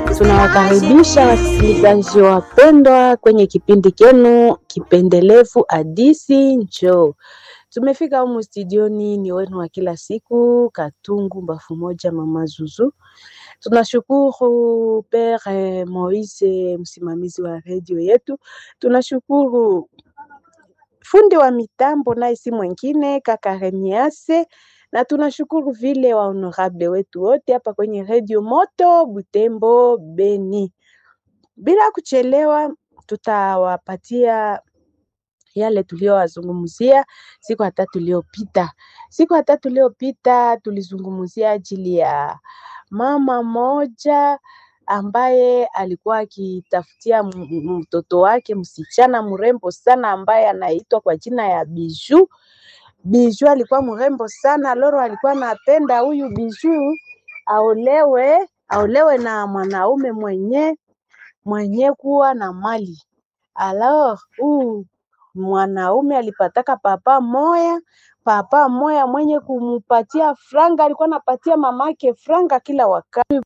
Tunawakaribisha wasikilizaji wapendwa kwenye kipindi kenu kipendelevu Hadisi Njoo. Tumefika humu studioni, ni wenu wa kila siku, Katungu Mbafu Moja, Mama Zuzu. Tunashukuru Pere Moise, msimamizi wa redio yetu. Tunashukuru fundi wa mitambo, naye si mwingine kaka Remiase na tunashukuru vile wa honorable wetu wote hapa kwenye redio Moto Butembo Beni. Bila kuchelewa, tutawapatia yale tuliyowazungumzia siku ya tatu iliyopita. Siku ya tatu iliyopita tulizungumzia ajili ya mama moja ambaye alikuwa akitafutia mtoto wake msichana mrembo sana ambaye anaitwa kwa jina ya Biju. Biju alikuwa mrembo sana, Loro alikuwa anapenda huyu Biju aolewe aolewe na mwanaume mwenye mwenye kuwa na mali. Alors huu mwanaume alipataka papa moya papa moya mwenye kumupatia franga, alikuwa anapatia mamake franga kila wakati.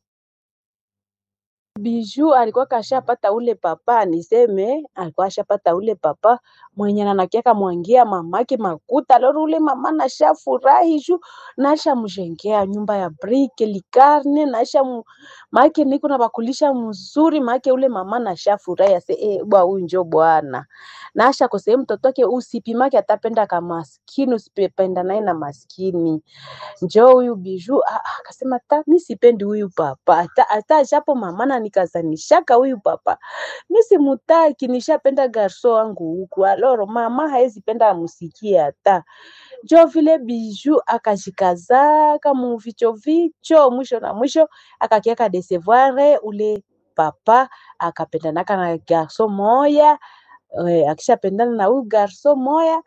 Biju alikuwa kashapata ule papa, niseme alikuwa ashapata ule papa mwenye anakiaka mwangia mamake makuta. Loro ule mama nashafurahi juu nasha mjengea nyumba ya brike likarne nasha mu, make niko na bakulisha mzuri make ule mama nashafurahi ase eh, bwa huyu njo bwana nasha kosee mtoto wake usipimake atapenda kama maskini usipenda naye na maskini njo huyu Biju ah, ah, akasema ta mi sipendi huyu papa hata hata japo mama na nikazanishaka huyu papa mi simutaki, nishapenda garso wangu huku. Aloro mama haezi penda amusikie hata njo vile Biju akashikazaka muvicho vicho, mwisho na mwisho akakiaka desevoire ule papa akapendanaka na garso moya eh, akishapendana na huyu garso moya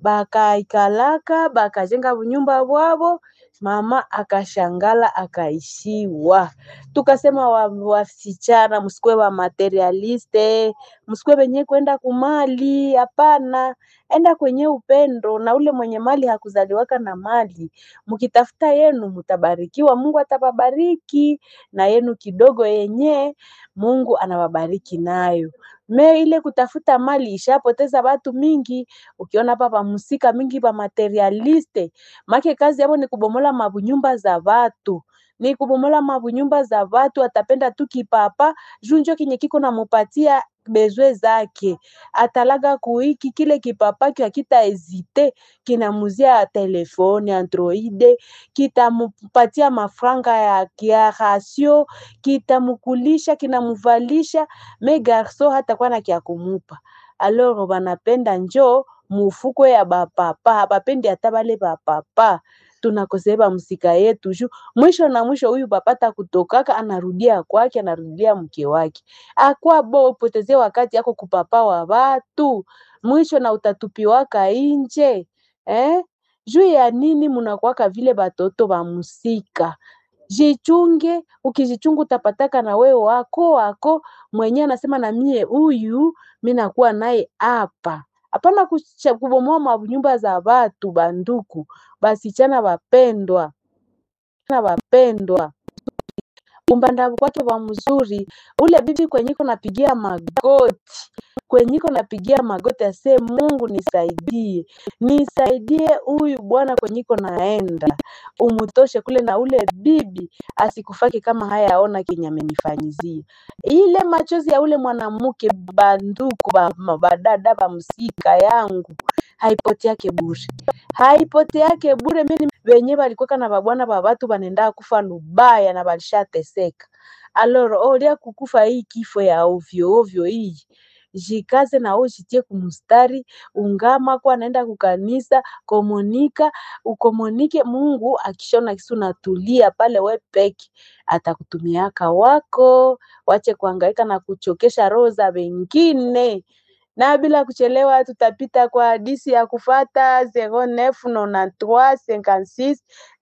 bakaikalaka bakajenga bunyumba bwabo, mama akashangala akaishiwa. Tukasema wa- wasichana msikuwe wa materialiste, msikuwe wenye kwenda kumali, hapana, enda kwenye upendo, na ule mwenye mali hakuzaliwaka na mali. Mkitafuta yenu mtabarikiwa, Mungu atawabariki na yenu kidogo yenye Mungu anawabariki nayo. Me ile kutafuta mali ishapoteza watu mingi. Ukiona hapa pamusika mingi pa materialiste, make kazi yabo ni kubomola mabunyumba za watu ni kubomola mabunyumba za watu, atapenda tu kipapa juu njo kenye kiko namupatia bezwe zake, atalaga kuiki kile kipapa kya kita hezite kinamuzia telefone androide, kitamupatia mafranga ya kia rasio, kitamukulisha kinamuvalisha, me garso hatakuwa na kya kumupa. Alors banapenda njo mufuko ya bapapa, habapendi hata bale bapapa tunakoseba msika yetu juu mwisho na mwisho huyu papata kutokaka anarudia kwake anarudia mke wake akwa bo upotezee wakati yako kupapa wa watu mwisho na utatupiwaka inje eh? juu ya nini munakwaka vile batoto ba musika jichunge ukijichunga utapataka na wewe wako wako mwenye anasema na mie huyu mi nakuwa naye hapa hapana kucha- kubomoa manyumba za watu banduku basichana bapendwa na wapendwa umbanda kwake wa mzuri ule bibi kwenyiko napigia magoti kwenyiko napigia magoti ase Mungu nisaidie nisaidie huyu bwana kwenyiko naenda umutoshe kule na ule bibi asikufake kama haya aona kenye amenifanyizia ile machozi ya ule mwanamke banduku ba, ma- badada bamsika yangu haipoteake bure haipoteake bure mimi wenye balikuwaka na babwana ba batu banenda kufa lubaya na balishateseka aloro olia kukufa hii kifo ya ovyo ovyo hii jikaze na wewe jitie kumustari ungama kwa naenda kukanisa komunika ukomunike Mungu akishona kisu natulia pale we peke atakutumiaka wako wache kuhangaika na kuchokesha roho za wengine na bila kuchelewa tutapita kwa hadisi ya kufata 0993 56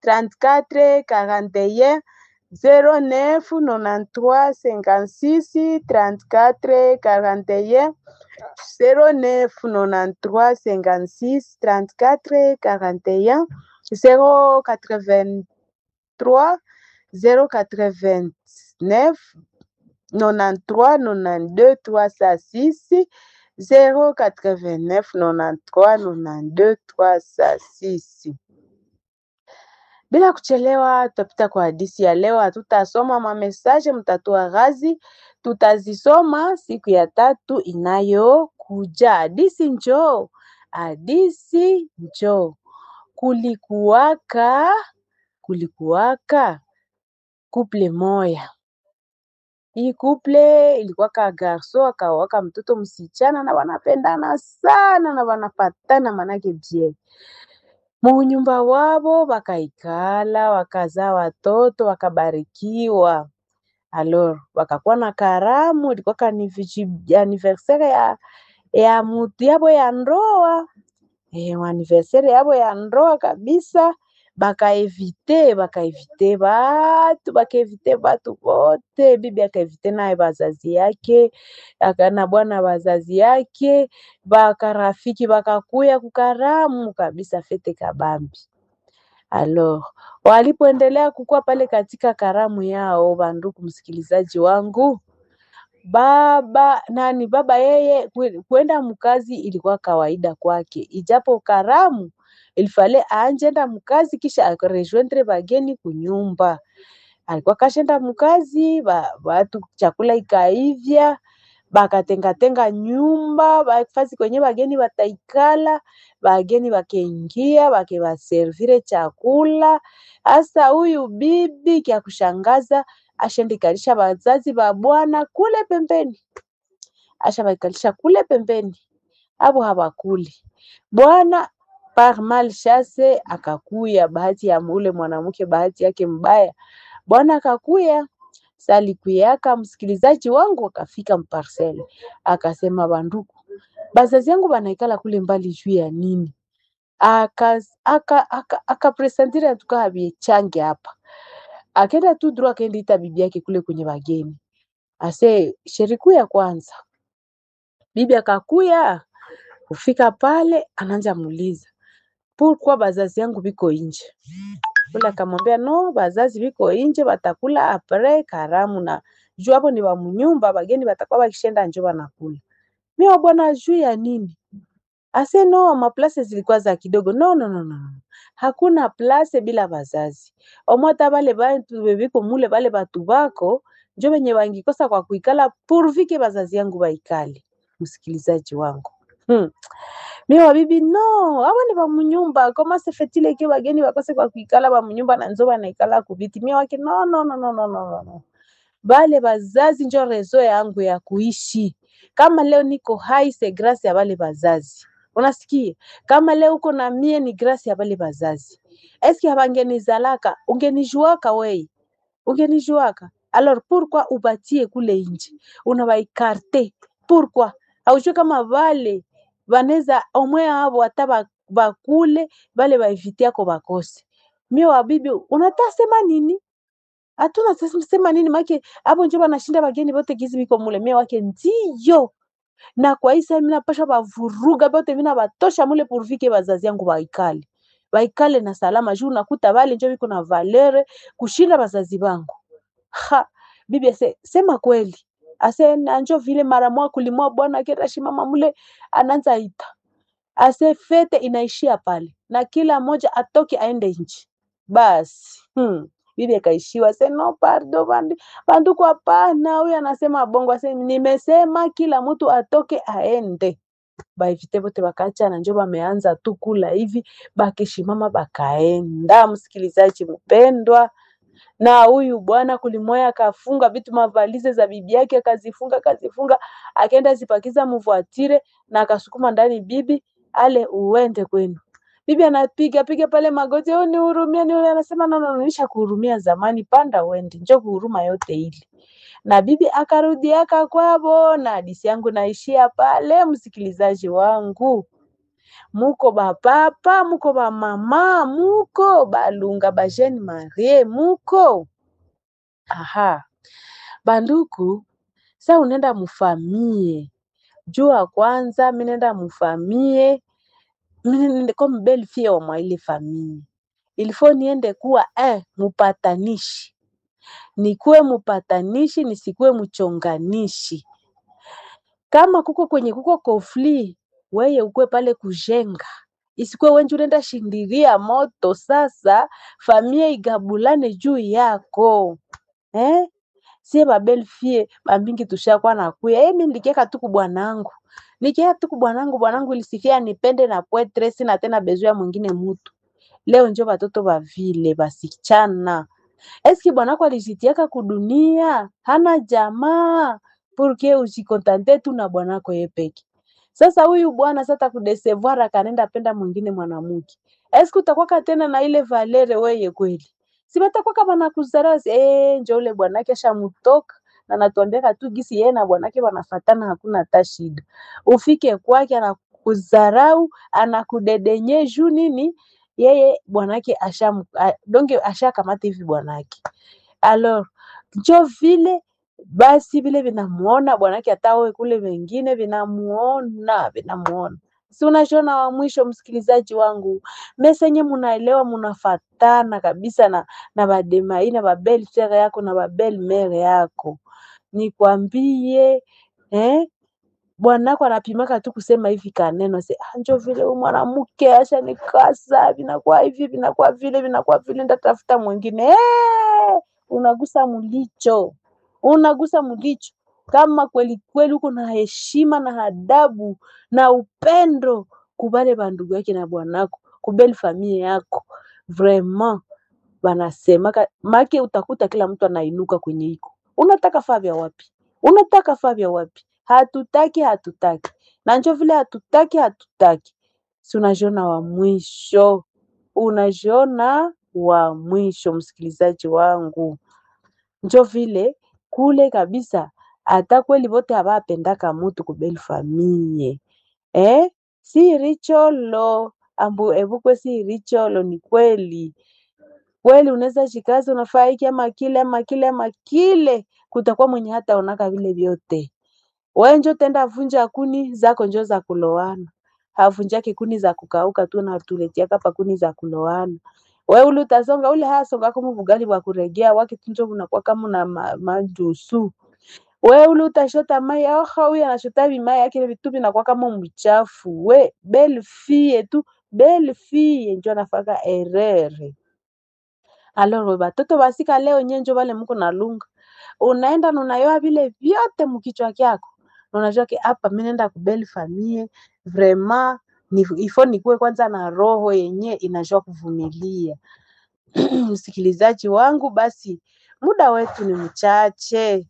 34 41 09 93 56 34 41 09 93 56 34 41 083 089 93 92 306 089 93 92 306. Bila kuchelewa, tutapita kwa hadisi ya leo. Hatutasoma mamesaje, mtatoa ghazi, tutazisoma siku ya tatu inayokuja. Hadisi njoo, hadisi njoo. Kulikuwaka, kulikuwaka kuple moya. Hii kuple ilikuwaka garso akawaka mtoto msichana, na wanapendana sana na wanapatana manake bie munyumba wabo wakaikala wakazaa watoto wakabarikiwa. Alors wakakuwa na karamu, ilikuwa ni anniversaire ya, ya mutu yabo ya ndoa e, anniversaire yabo ya ndoa kabisa. Bakaevite bakaevite batu bakaevite batu bote, bibi akaevite naye bazazi yake akana bwana bazazi yake bakarafiki bakakuya kukaramu kabisa, fete kabambi. Alors walipoendelea kukua pale katika karamu yao, bandugu msikilizaji wangu, baba nani baba yeye kwenda mkazi ilikuwa kawaida kwake, ijapo karamu ilifale aanjenda mkazi kisha akarejoindre bageni kunyumba. Alikuwa kashenda mkazi ba, batu chakula ikaivya bakatengatenga nyumba bafasi kwenye bageni bataikala, bageni bakeingia bakebaservire chakula. Hasa huyu bibi kya kushangaza ashendikalisha bazazi ba bwana kule pembeni, asha baikalisha kule pembeni, abo habakuli bwana par mal chasse akakuya, bahati ya ule mwanamke, bahati yake mbaya, bwana akakuya salikuyaka msikilizaji wangu akafika mparcele akasema, banduku bazazi yangu banaikala kule mbali juu ya nini? akapresentire aka, aka atuka habiechange hapa, akenda tu droit akaenda ita bibi yake kule kwenye bageni, ase sheriku ya kwanza. Bibi akakuya kufika pale, ananja muuliza pourquoi bazazi yangu biko inje ule akamwambia no, bazazi biko inje batakula apres karamu, na juu hapo ni bamunyumba, bageni batakuwa bakishenda njo banakula. Mimi bwana, juu ya nini? Ase no, maplase zilikuwa za kidogo. No, no, no, no. Hakuna place bila bazazi. Omota bale bantu bebiko mule bale batu bako njo benye bangikosa kwa kuikala purvike bazazi yangu baikale. Msikilizaji wangu hmm. Mimi wabibi no, aba ni bamunyumba koma sefetile ke bageni bakose kwa kuikala bamunyumba na nzo banaikala kubiti. Mimi wake no, no, no, no, no, no, no. Bale bazazi njo rezo yangu ya kuishi. Kama leo niko hai se grâce ya bale bazazi. Unasikia? Kama leo uko na mie ni grâce ya bale bazazi. Eski habangenizalaka ungenijuaka wei, ungenijuaka alors pourquoi ubatie kule inje unabaikarte pourquoi? Haujue kama vale vaneza omwe avo hata bakule vale baevitiako bakose. Mie wabibi unatasema nini? Hatuna sema nini make abo njo banashinda bageni bote gizi biko mule. Mie wake ndiyo na kwa hii saa minapasha bavuruga bote mina batosha mule purvike bazazi yangu baikale baikale na salama juu nakuta bale njo biko na valere kushinda bazazi bangu. Ha, bibi ase sema kweli ase nanjo vile mara mwa kulimwa bwana kera shimama mule ananza ita ase fete inaishia pale na kila moja atoke aende nchi basi. Hmm. Bibi akaishiwa se no pardo bandu bandu kwa pana, huyu anasema bongo ase nimesema kila mtu atoke aende baevite bote bakaachana, njo bameanza tu kula hivi, bakishimama bakaenda. Msikilizaji mpendwa, na huyu bwana kulimoya akafunga vitu mavalize za bibi yake akazifunga akazifunga, akaenda zipakiza mvuatire na akasukuma ndani, bibi ale uende kwenu. Bibi anapiga piga pale magoti, oh, nihurumie, nihurumie. Anasema no, no, nisha kuhurumia zamani, panda uende, njo kuhuruma yote ili na bibi akarudi aka kwabo, na hadisi yangu naishia pale. Msikilizaji wangu, muko bapapa, muko bamama, muko balunga bajene marie, muko aha banduku. Sa unenda mufamie jua kwanza, minenda mufamie mine comme belle fille wa mwa ile famille ilifo niende kuwa eh, mupatanishi nikuwe mupatanishi, nisikuwe mchonganishi. Kama kuko kwenye kuko kofli, weye ukuwe pale kujenga, isikuwe wenje unaenda shindiria moto. Sasa famia igabulane juu yako eh? sie babelfie bambingi tushakuwa nakuya eh, mi nilikieka tu kubwanangu nikieka tu kubwanangu, bwanangu ilisifia nipende na pwetre, sina tena bezoya mwingine mutu. Leo njo batoto bavile basichana eski bwanako alijitiaka kudunia, hana jamaa purke ujikontante tu na bwanako yepeke. Sasa huyu bwana sasa kudesevoir akanenda penda mwingine mwanamke, eski utakwaka tena na ile valere weye kweli? si batakwaka banakuzarasi eh, njo ule bwanake ashamutoka na natuambiaka tu gisi yeye na bwanake wanafatana, hakuna hata shida. Ufike kwake anakuzarau, anakudedenye juu nini? Yeye bwanake asha donge ashakamata hivi bwanake alors njo vile basi vile vinamuona bwanake, hata wewe kule wengine vinamuona vinamuona. Si unashona wa mwisho, msikilizaji wangu, mesenye munaelewa, munafatana kabisa na na bademai na babel sere yako na babel mere yako, nikwambie eh? bwanako anapimaka tu kusema hivi kaneno se ah, njo vile huyu mwanamke acha nikasa, vinakuwa hivi vinakuwa vile vinakuwa vile, ndatafuta mwingine eh! Unagusa mulicho, unagusa mulicho. Kama kweli kweli uko na heshima na adabu na upendo kubale bandugu yake na bwanako kubeli familia yako vraiment, banasemaka make, utakuta kila mtu anainuka kwenye iko, unataka faa vya wapi? Unataka faa vya wapi? Hatutaki, hatutaki na njo vile hatutaki, hatutaki. Si unajiona wa mwisho, unajiona wa mwisho, msikilizaji wangu, njo vile kule kabisa. Hata kweli vote havapendaka mutu kubeli famie eh? si richolo ambu evukwe si richolo, ni kweli kweli. Unaweza jikazi unafaa hiki ama kile ama kile ama kile, kutakuwa mwenye hata onaka vile vyote we njo tenda vunja kuni zako njo za kulowana, havunjake kuni za kukauka tu, natuletiaka pa kuni za kulowana. We ule utasonga ule hasonga kama bugali bwa kuregea wake tunjo unakuwa kama na ma, majusu. We ule utashota mai aha, huyu anashota vimai yake vitu vinakuwa kama mchafu. We belle fille tu belle fille njo anafaka erere. Alors batoto basika leo nyenjo vale muko na lunga unaenda na unayoa vile vyote mkichwa kyako unajua ke hapa mimi naenda kubeli famie vraiment ni ifo nikuwe kwanza na roho yenye inajua kuvumilia. Msikilizaji wangu, basi muda wetu ni mchache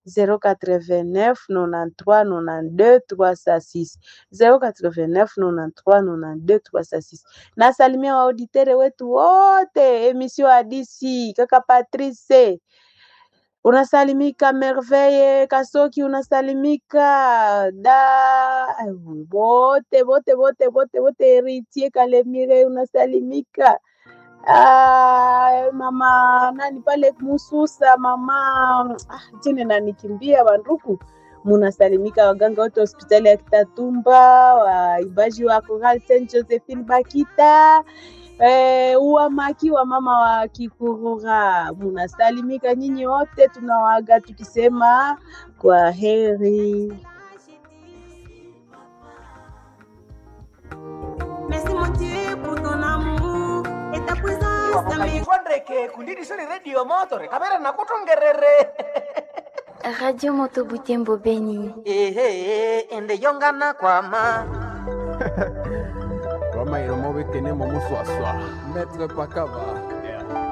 089 93 92 306 089 93 92 306. Nasalimia waauditere wetu wote emission hadisi kaka Patrice unasalimika Merveille Kasoki, unasalimika da bote bote bote bote bote, Eritie Kalemire unasalimika. Ah, mama nani pale Mususa, mama ah, jine nanikimbia banduku, munasalimika waganga wote hospitali ya Kitatumba, waibaji wa Choral Saint Josephine Bakita Eh, uwamaki wa mama wa Kikurura munasalimika nyinyi wote, tunawaga tukisema kwa heri. ndeke kundidisoni redio motore kamera nakutongerere Radio Moto Butembo Beni. ehe ende yongana kwama Roma iromo bekene mo muswaswa. Maître Pakaba.